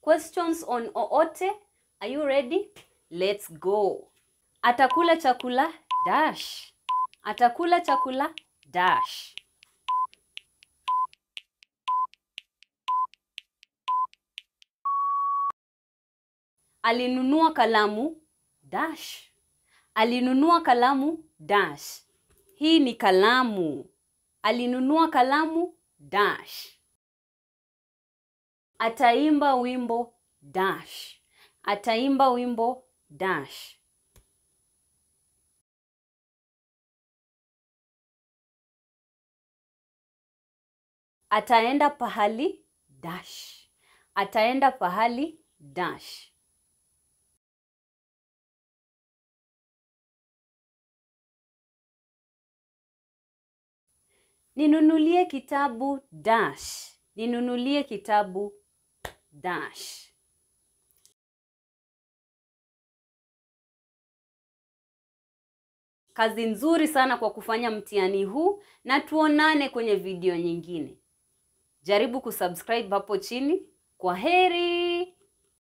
Questions on oote. Are you ready? Let's go. Atakula chakula dash. Atakula chakula dash. Alinunua kalamu dash. Alinunua kalamu dash. Hii ni kalamu. Alinunua kalamu dash. Ataimba wimbo dash. Ataimba wimbo dash. Ataenda pahali dash. Ataenda pahali dash. Ninunulie kitabu dash. Ninunulie kitabu dash. Kazi nzuri sana kwa kufanya mtihani huu na tuonane kwenye video nyingine. Jaribu kusubscribe hapo chini. Kwa heri.